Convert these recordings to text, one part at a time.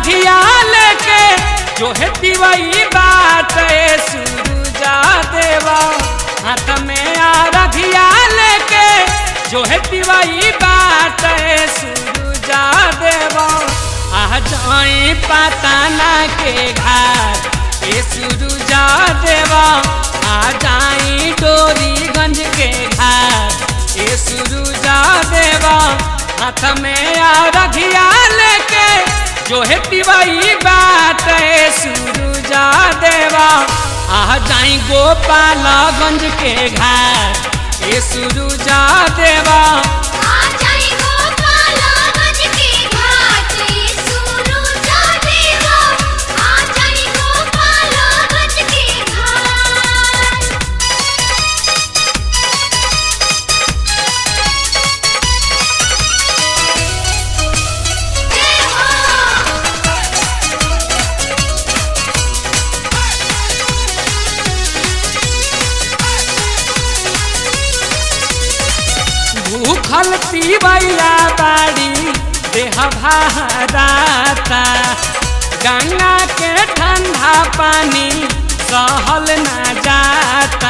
रघिया लेके जो है दिवई बात सूरुजा देवा हाथ में आ रघिया लेके जो है दिवई बात सूरुजा देवा आ जाए पताना के घाट ए सूरुजा देवा आ जाई डोरीगंज के घाट ए सूरुजा देवा हाथ में आ रघिया लेके जो है तिवई बात ए सूरुजा देवा आ जाई गोपालगंज के घाट ए सूरुजा देवा आ जाई गोपालगंज के घाट सूरुजा देवा आ जाई गोपालगंज के घाट जय हो भूखल तिवैया बाड़ी देह भाराता गंगा के ठंडा पानी सहल ना जाता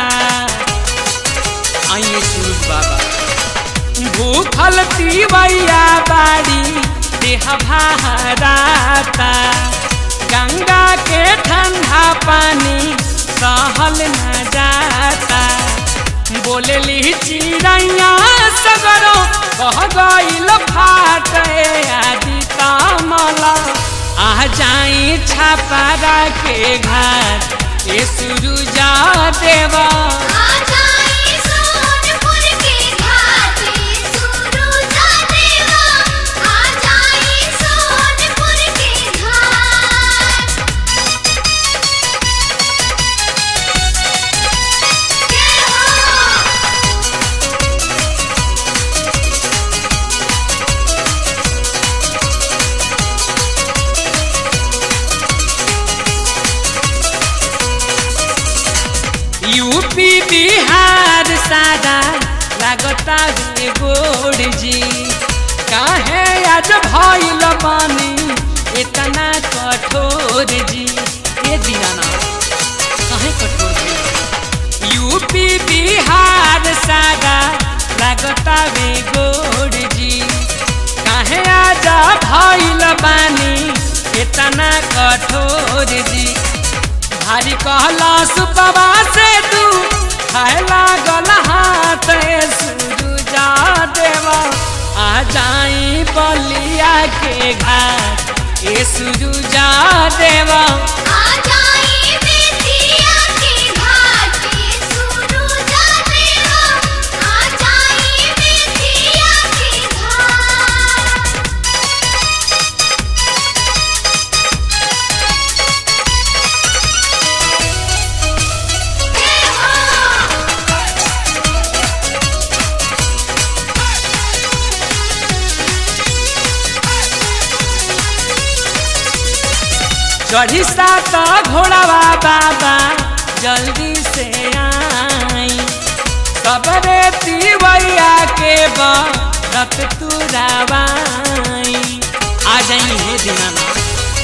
आइए सूरज बाबा भूखल तिवैया बाड़ी देह भाराता गंगा के ठंडा पानी सहल न जाता बोलली चिड़ैया सगरो कह गईल फाट आदि कमला आ जाई छापारा के घाट ए सुरुजा देवा आ जाई सोनपुर के घाट सूरुजा देवा आ जाई सोनपुर के घाट जय हो यूपी बिहार सादा लागता रे गोड़ जी काहे आज भइल बानी इतना कठोर जी ए दीनाना काहे कठोर जी यूपी बिहार सादा लागता रे गोड़ जी काहे आज भइल बानी इतना कठोर जी भारी कहला सुपवा से तू खाए लागल हाथ सूरुजा देवा आ जाई बलिया के घाट ए सूरुजा देवा आ जाई बेतिया के घाट सूरुजा देवा आ जाई बेतिया के घाट जय हो चढ़ी सात घोड़ावा बाबा जल्दी से आई सबरे तिवैया के बरत तुरावाई आ जाई हे दीनानाथ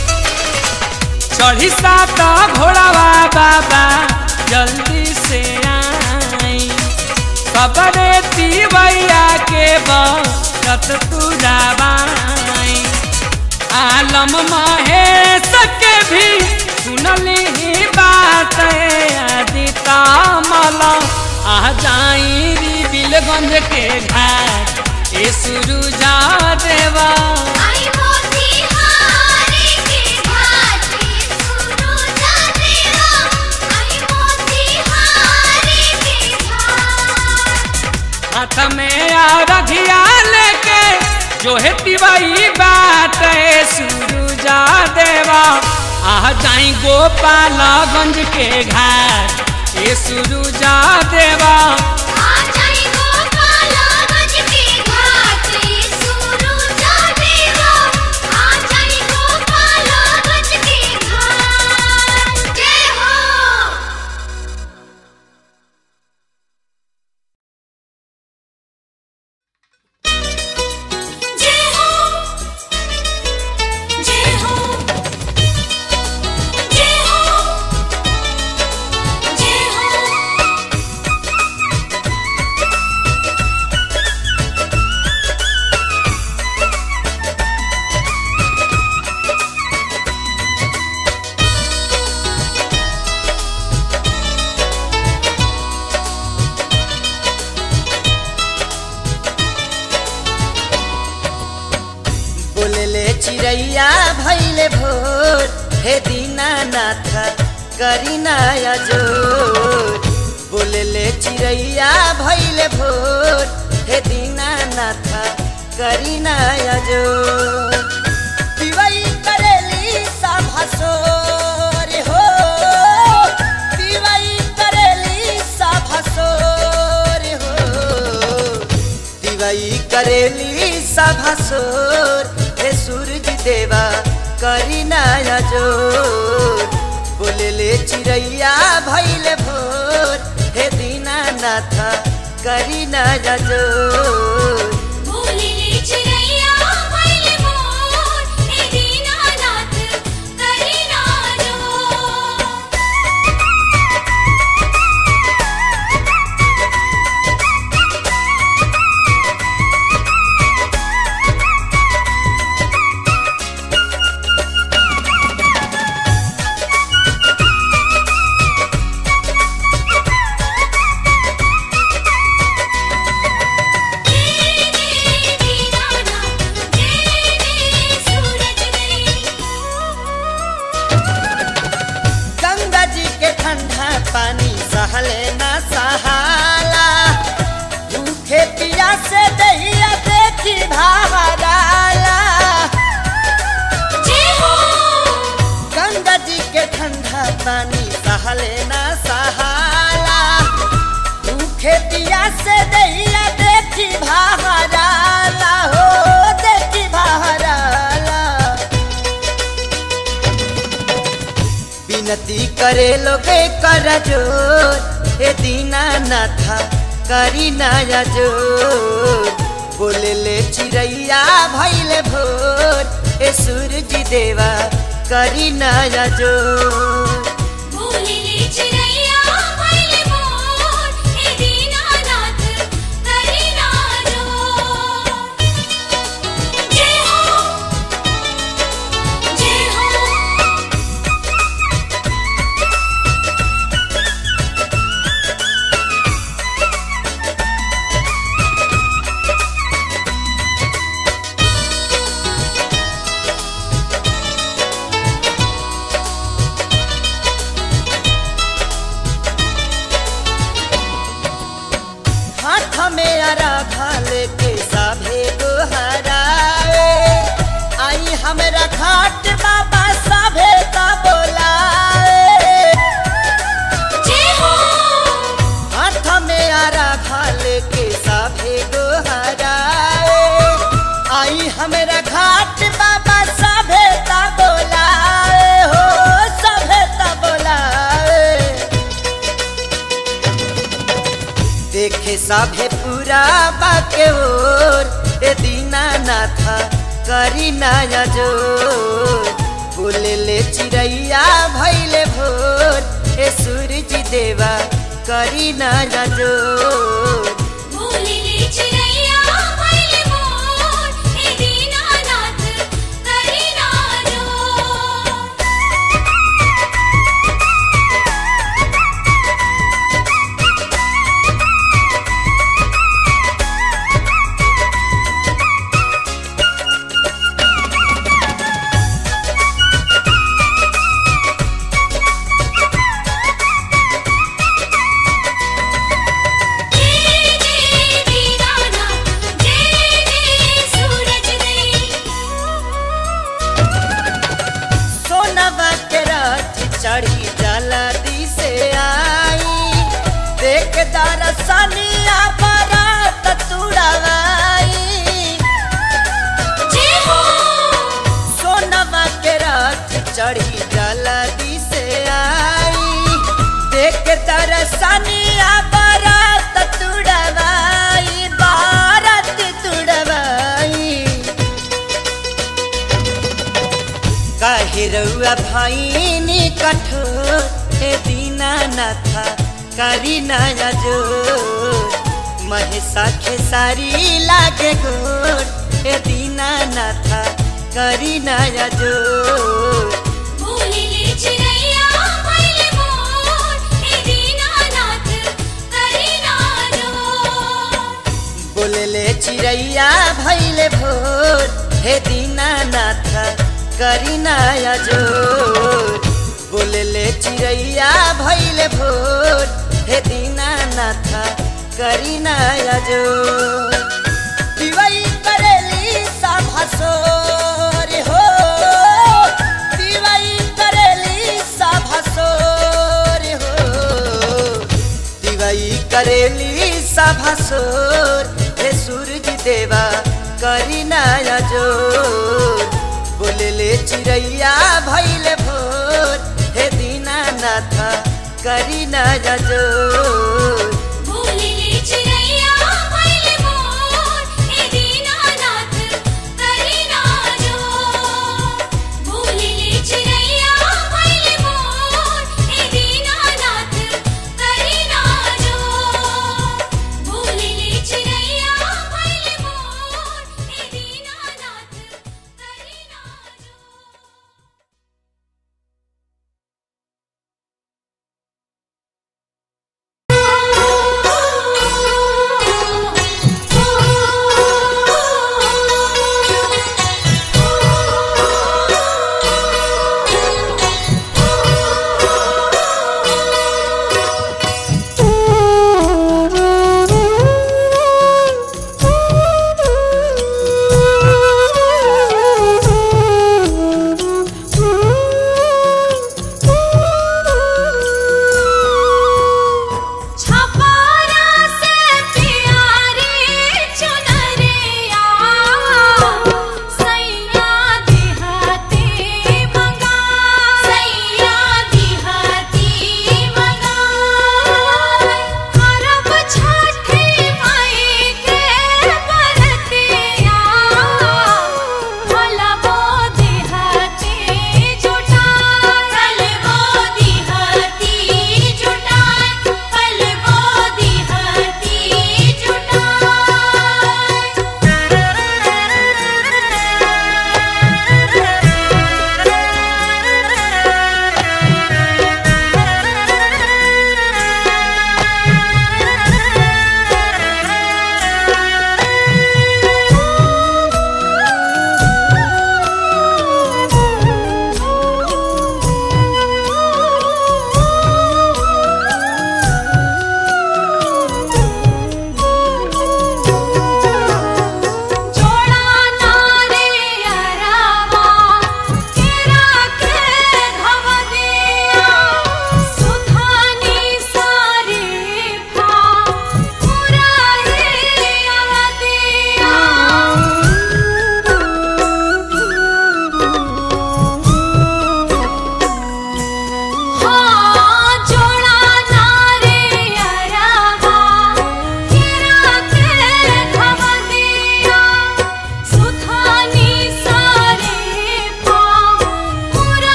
चढ़ी सात घोड़ावा बाबा जल्दी से आई सबरे तिवैया के बरत तुरावाई आलम महेश के भी सुनली ही बात आदिता मला आ जाई री बिलगंज के घाट ए सुरुजा देवा आई मोतीहारी के घाट सूरुजा देवा आई मोतीहारी के घाट हाथ में आ रघिया लेके जो है तिवई बात ए सुरुजा देवा आ जाई गोपालगंज के घाट ए सुरुजा देवा आ जाई गोपालगंज के घाट सूरुजा देवा आ जाई गोपालगंज के घाट जय हो जय हो जय हो चिड़ैया भैले भोर हे दीनानाथ करी नया जोर बोलले चिड़ैया भैले भोर हे दीनानाथ करी नया जोर दिवाई करेली सभसोर हो दिवाई करेली सभसोर हो दिवाई करेली सभसोर हे सूरज देवा करी नया जोर बोलेले चिड़ैया भैले भोर हे दीनानाथ करी नया जोर बोलिले चिड़ैया भइले मोर हे दीनानाथ करी नाजो गंगा जी के ठंडा पानी सहले ना सहाला भूखे पिया से दहिया देखी भावराला गंगा जी के ठंडा पानी सहले ना सहाला भूखे पिया से दहिया देखी भावराला हो देखी भावराला विनती करे लोगे कर जोर हे दीनानाथ करी नया जोर बोले ले चिड़ैया भैले भोर हे सूरज देवा करी नया जोर हाथ में अराघा लेके साभे गोहराए आई हमरा घाट बाबा साभे का बोलाए हाथ में अराघा लेके साभे गोहराए आई हमरा घाट बाबा साभे का बोलाए हो साभे का बोलाए देखे साभे पूरा बाके ओर ए दीनानाथ करी नया जोर बोले ले चिड़ैया भैले भोर ए सूरज देवा करी नया जोर सोनवा के रथ चढ़ी जल्दी से आई देख दरसनिया बरात तुड़वाई सोनवा के रथ चढ़ी जल्दी से आई देख दरसनिया बरात तुड़वाई बारात तुड़वाई काहे रउआ भाई कठोर हे दीनानाथ करी नया जोर महेशा खेसारी लागे गोर हे दीनानाथ करी नया जोर बोलले चिड़ैया भैले भोर हे दीनानाथ करी नया जोर बोलले चिड़ैया भैले भोर हे दीनानाथ करी नया जोर दिवाई करेली सभसोर हो दिवाई करेली सभसोर हो दिवाई करेली सभसोर हे सूरज देवा करी नया जोर बोलले चिड़ैया भैले भोर हे दीनानाथ करी नया जोर भूलिले चिड़ैया भइले मोर हे दीनानाथ करी ना जो भूलिले चिड़ैया भइले मोर हे दीनानाथ करी ना जो भूलिले चिड़ैया भइले मोर हे दीनानाथ करी ना जो Thank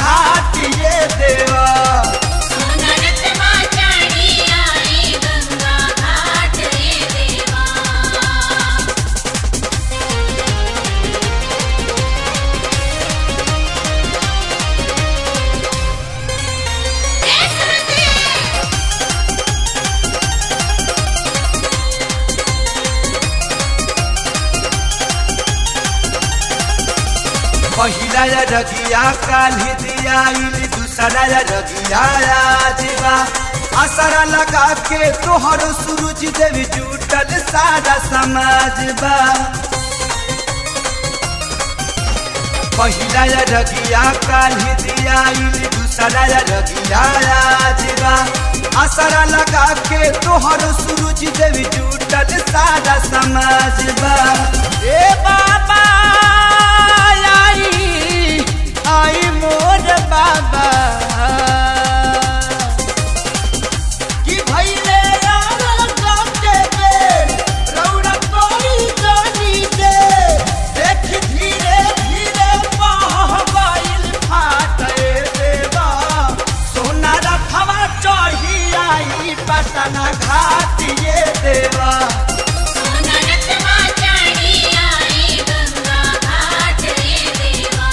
घाट ये देवा सुनरत माँ चढ़ी आई गंगा घाट रे देवा पहिला रगिया काली दियाइल दूसरा रगिया आजबा असरा लगा के तोहर सूरज देवी जुटल सारा समाज बा पहिला रगिया काली दियाइल दूसरा रगिया आजबा असरा लगा के तोहर सूरज देवी जुटल सारा समाज बा ए बाबा आई आई मोर बाबा कि भइले यार काटे के रौरा कोई जानी दे देख धीरे धीरे बहबाइल फाटे देवा सोना रखवा चढ़ी आई पटना घाट ये देवा सुनरत माँ चढ़ी आई गंगा घाट रे देवा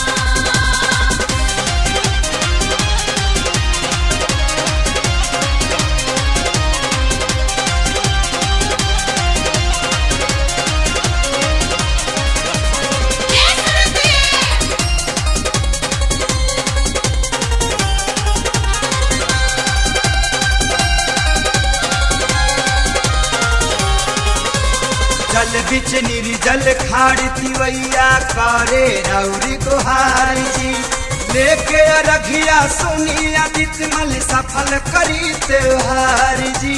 जल बिच निर्जल खाड़ तिवैया करे रौरी गुहार जी लेके रखिया सुनी आदित्य मल सफल करी त्योहार जी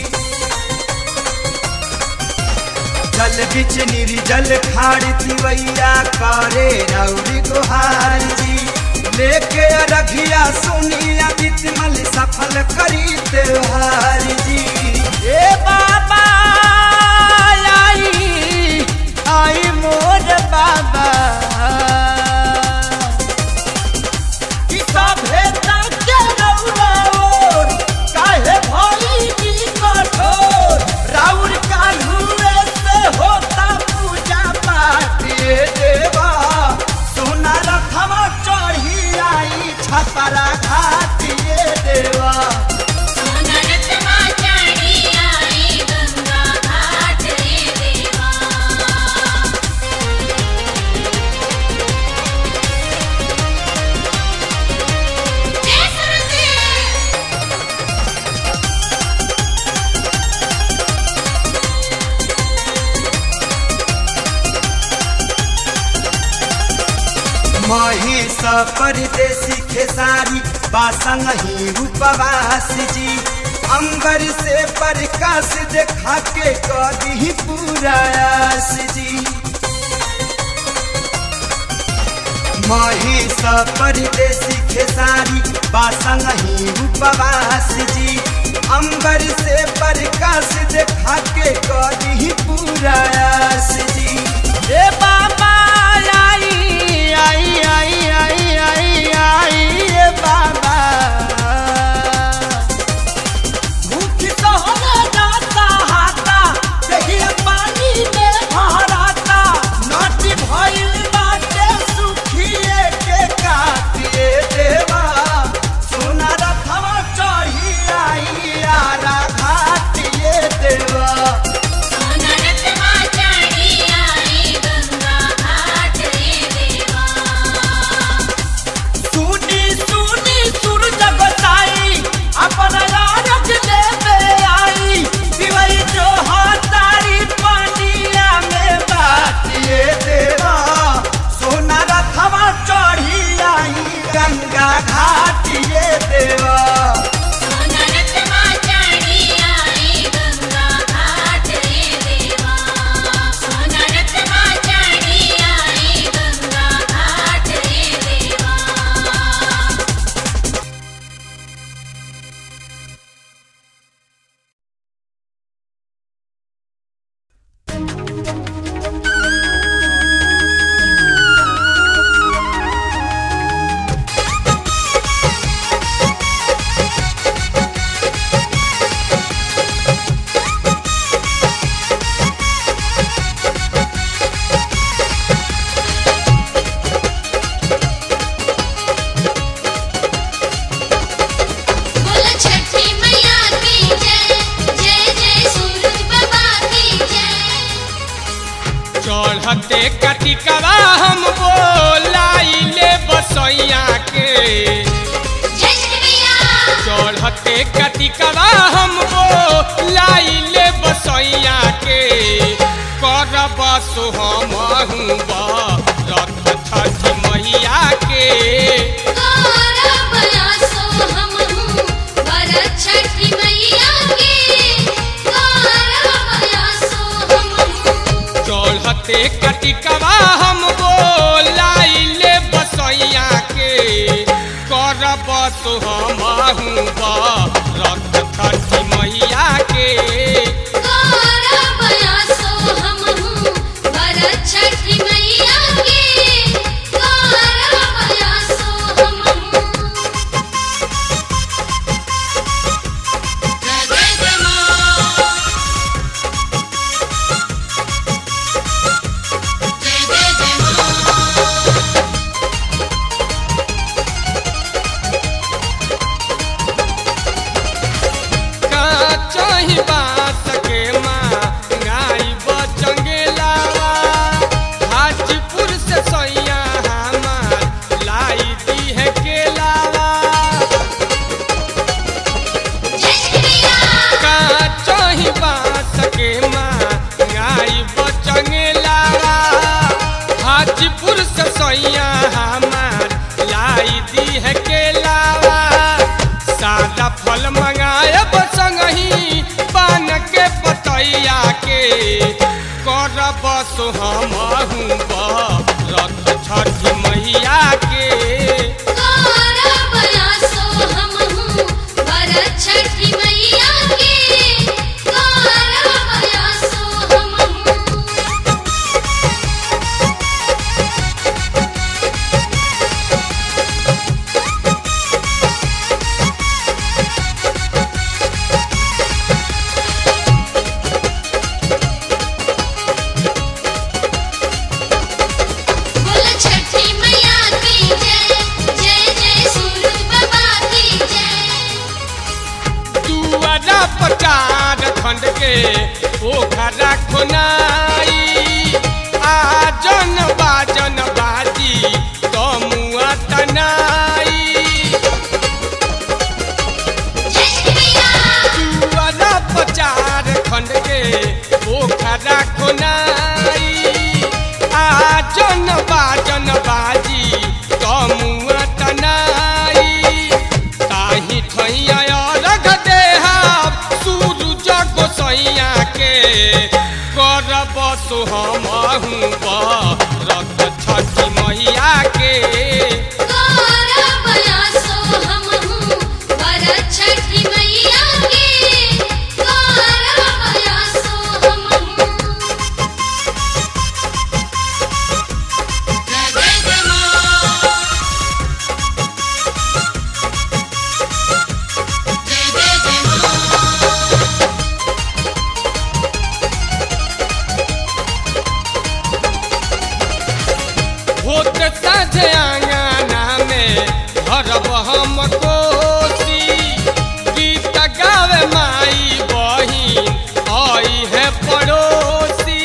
जल बिच निर्जल खाड़ तिवैया करे रौरी गुहार जी लेके रखिया सुनी आदित्य मल सफल करी त्योहार जी ए बाबा आई आई मोर बाबा कि सभे ताके रौराओर, काहे भई की कठोर? राउर काल्हुए से होता पूजा पाठ ये देवा। सोना रथवा चढ़ी आई छपरा घाट ये देवा सुनरत माँ चढ़ी आई गंगा घाट रे देवा महिष परदेसी खेसारी बासंग ही उपवास जी अंबर से प्रकाश देखा के कदी पूरा आस जी महिष परदेसी खेसारी बासंग ही उपवास जी अंबर से प्रकाश देखा के कदी पूरा आस जी ए बाबा आई आई आई आई आई आई ए बाबा भूख तो होगा जाता हाथा देखिए पानी में भराता नाटी भइल बाटे सुखिए के काटिए देवा सोना रथवा चढ़ी आई आरा घाटिए देवा सुनरत माँ चढ़ी आई गंगा घाट रे देवा सुनी सुनी सुर जगताई अपन राज लेवे आई दिवई जो हातारी पानिया में बातिए देवा सोना रथवा चढ़ी आई गंगा घाटिए देवा सुनरत माँ चढ़ी आई गंगा घाट रे देवा सुनरत माँ चढ़ी आई गंगा घाट रे देवा ए चढ़ते कटिकवा हम बोलाइले बसैया के जय श्री मैया चढ़ते कटिकवा हम बोलाइले बसैया के करब सोहम रथ छठी मैया के गौरव आसो हम हूँ भरत छठी मैया के गौरव आसो हम हूँ चढ़ते कटिकवा हम बोलाइले बसैया के करब सोहम रथ छठी मैया के गौरव आसो हम हूँ भरत छठी मैया के गौरव आसो हम हूँ जय जय जय माँ जय जय जय माँ चाही बात के माँ गाई बचंगेलावा हाजीपुर से सैया हमार लाई दी है केलावा जय श्री मैया का चाही बात के माँ गाई बचंगेलावा हाजीपुर से सैया हमार लाई दी है केलावा सादा फल मंगाए संगही पान के पतैया के करब सोहम रथ छठी मैया के गौरव आसो हम हूँ भरत छठी मैया के गौरव आसो हम हूँ बोल छठी मैया की जय जय जय सूरज बाबा की जय दुआरा पचार खंड के पोखरा खोनाई आजन बाजन बाजी तमुआ तनाई जय श्री मैया दुआरा पचार खंड के पोखरा खोनाई आजन बाजन बाजी तमुआ तनाई ताही ठैया रख देहा सूरज गोसैया के करब सोहम रथ छठी मैया के गौरव आसो हम हूँ भरत छठी मैया के गौरव आसो हम हूँ जय जय जय माँ जय जय जय माँ होत साझे आंगना में भरब हम कोसी गीत गावे माई बहिन आई है पड़ोसी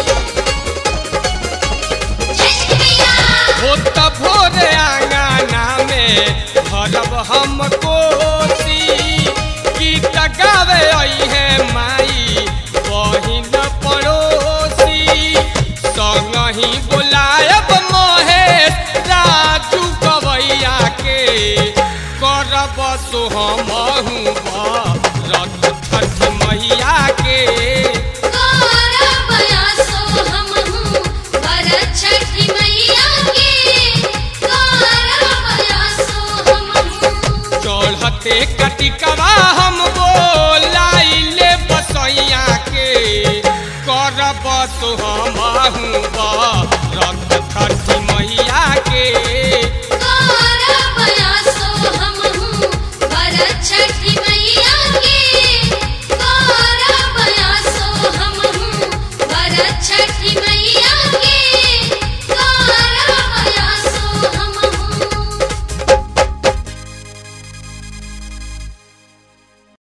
जय श्री मैया होत भोरे आंगना में भरब हम कोसी गीत गावे आई है माई बहिन पड़ोसी संगही बुलायब महेश राजू गवैया के करब सोहम रथ छठ मैया के गौरव आसो हम हूँ भरत छठी मैया के गौरव आसो हम हूँ चढ़ते कटिकवा हम बोलाइले बसैया के करब सोहम रथ छठी मैया